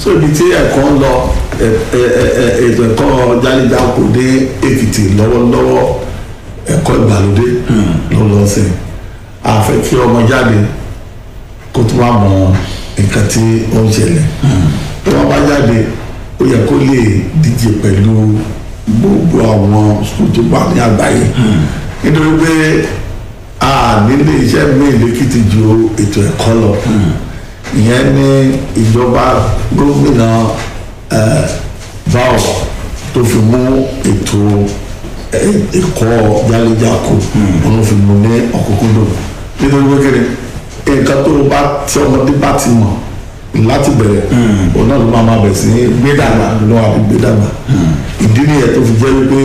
so ibi tí ẹ̀kọ́ ń lọ ẹ- ẹ- ẹ- ẹ- ètò ẹ̀kọ́ jáde-jáko dé èkìtì lọ́wọ́lọ́wọ́ ẹ̀kọ́ ìgbàlódé ló lọ sí àfẹ́ kí ọmọ jáde kó tó máa mọ nǹkan tí ó ń ṣẹlẹ̀ tó wọ́n bá jáde ó yẹ kó lè díje pẹ̀lú gbogbo àwọn sukùl tó wà ní àgbáyé nítorí pé a nílé iṣẹ́ míì lẹ́kìtì ju ètò ẹ̀kọ́ lọ ìyẹn ní ìjọba gómìnà eh, báwọ̀ tó fi mú ètò eh, ẹ̀kọ́ jálẹ̀jáko wọn fi mú ní ọ̀kúnkúndùn nítorí pé kiri nǹkan tó bá tí ọmọdé bá ti mọ̀ láti bẹ̀rẹ̀ òun náà ló máa ma bẹ̀ sí gbé dàgbà ló wà ní gbé dàgbà ìdí nìyẹn tó fi jẹ́ wípé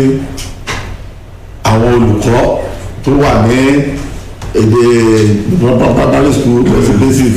àwọn olùkọ́ tó wà ní èdè primary school basic basic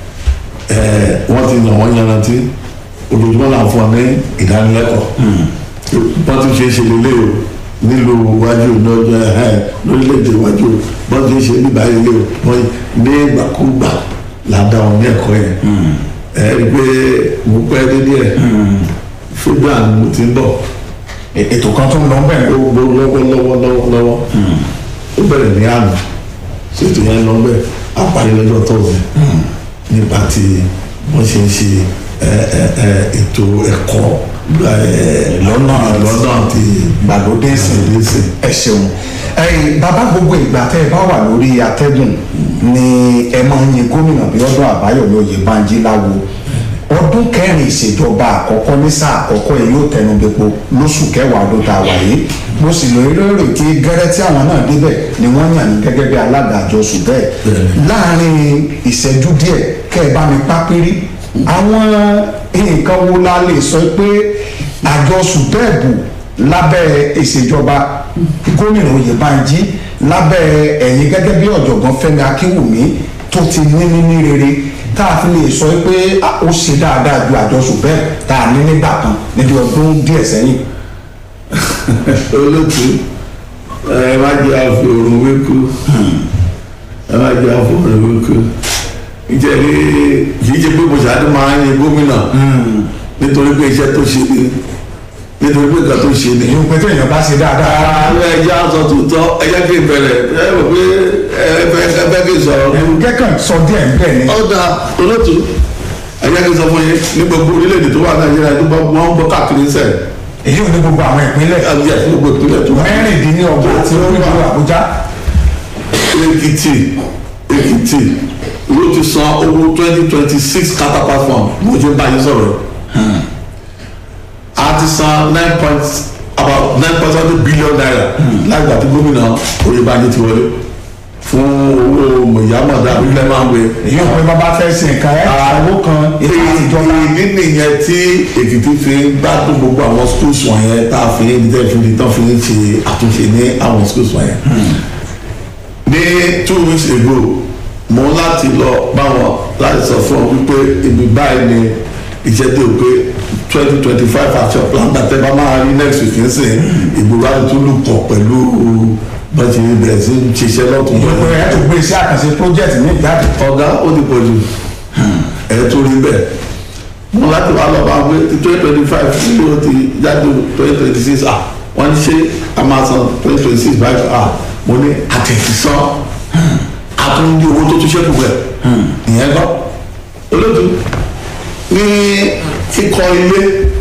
ẹ̀ wọ́n ti yàn wọ́n yanrantí ojoojúmọ́ là ń fún ọ ní ìdánilẹ́kọ̀ọ́ wọ́n ti ṣe é ṣe lélẹ̀ o nílùú iwájú lọ́jọ́ ẹ̀ lórílẹ̀‐èdè iwájú wọ́n ti ṣe nígbà ilé o wọ́n ní ìgbàkúgbà là ń dá wọn ní ẹ̀kọ́ yẹn ẹ̀ rí i pé mo pẹ́ dé díẹ̀ fúgbà ni mo ti ń bọ̀ E- ètò kan tó ń lọ bẹ́ẹ̀ ó gbó lọ́wọ́ lọ́wọ́ lọ́wọ́ lọ́wọ́ ó bẹ̀rẹ̀ ní àná ṣètò yẹn lọ bẹ́ẹ̀ àparí lọ́jọ́ tọ́sí nípa ti wọ́n ṣe ń ṣe ẹ, ẹ, ẹ, ètò ẹ̀kọ́ gba, ẹ, Lọ́nà lọ́nà ti gbàlódé sí gbàlódé sí. ẹ ṣeun ẹ̀yin bàbá gbogbo ìgbà tẹ́ ẹ bá wà lórí atẹ́gùn ni ẹ máa ń yin gómìnà Bíọ́dún Àbáyọ̀mí Oyèbánjí láwo ọdún kẹrin ìṣèjọba àkọ́kọ́ ní sáà àkọ́kọ́ yìí yóò tẹnu bepo lóṣù kẹwàá ọdún tá a wà yìí mo sì lóye lórí pé gẹ́rẹ́ tí àwọn náà débẹ̀ ni wọ́n yàn ní gẹ́gẹ́ bí alága àjọsùn bẹ́ẹ̀ láàrin ìṣẹ́jú díẹ̀ kẹ́ ẹ bá mi pápírí àwọn nǹkan wo la lè sọ pé àjọsùn bẹ́ẹ̀ bù lábẹ́ ìṣèjọba gómìnà Oyèbánjí lábẹ́ ẹ̀yin gẹ́gẹ́ bí ọ̀jọ̀gbọ́n Fẹ́mi Akínwùmí tó ti ní níní rere tá a fi lè sọ pé ah, ó ṣe dáadáa ju àjọsùn bẹ́ẹ̀ tá a ní nígbà kan níbi ọdún díẹ̀ sẹ́yìn. olóòtú ẹ má jẹ́ àfi òrùn wékú ẹ má jẹ́ àfi òrùn wékú nítorí kìí ṣe pé mo ṣáájú máa ń yin gómìnà nítorí pé iṣẹ́ tó ṣe ni nítorí pé nǹkan tó ṣe ni. èyí pé téèyàn bá ṣe dáadáa. ààrẹ ẹjẹ aṣọ tuntun ẹjẹ kí n bẹ̀rẹ̀ ẹ rò pé ẹ fẹ́ ẹ fẹ́ kí n sọ̀rọ̀ ní. kẹ́kàn sọ díẹ̀ ń bẹ̀ ni. ọ̀dà olóòtú ẹjẹ kí n sọ fún yín ní gbogbo orílẹ̀-èdè tó wà nàìjíríà tó bá wọ́n ń bọ́ káàkiri sẹ́ẹ̀ èyí ò ní gbogbo àwọn ìpínlẹ̀ àbí àti gbogbo ìpínlẹ̀ tó wà. mẹ́rìndínlọ́gbọ̀n àti olúwa Àbújá. èkìtì èkìtì ló ti san owó twenty twenty six catapult fund mo ti bá yín sọ̀rọ̀ a ti san nine point about nine point seven billion naira lágbà tí gómìnà Oyèbánjí ti wọlé fún owó mọ̀yámọ̀dá abúlé máa ń gbé. èyí ò pé bàbá fẹ́ sin nǹkan ẹ̀ owó kan ètò ìjọba. èyí nìyẹn tí èkìtì fi ń gbádùn gbogbo àwọn schools wọ̀nyẹn tá a fi ń dídẹ́ fi tán fi ń ṣe àtúnṣe ní àwọn schools wọ̀nyẹn. ní two weeks ago mo láti lọ báwọn láti sọ fún ọ wípé ibi báyìí ni iṣẹ́ dé o pé twenty twenty five àti ọ̀pọ̀lọpọ̀ àtẹ bá máa rí next week ń sìn ìgbòho àti tún lù pọ̀ pẹ̀lú bọ́ọ̀tì bẹ̀rẹ̀ sí ń ṣiṣẹ́ lọ́tún ìyókù ẹ̀ tó gbé iṣẹ́ àkànṣe project ní ìjáde. ọ̀gá ó ti pọ̀ jù ẹ̀ tó rí bẹ́ẹ̀ mo láti wá lọ bá gbé twenty twenty five nílò ti jáde twenty twenty six ah wọ́n ní ṣé a máa san twenty twenty six báyìí ah mo ní àtẹ̀sísán àtúndí owó tó tún ṣẹ́kù bẹ̀ ìyẹn gbọ́ olóòtú ní kíkọ́ ilé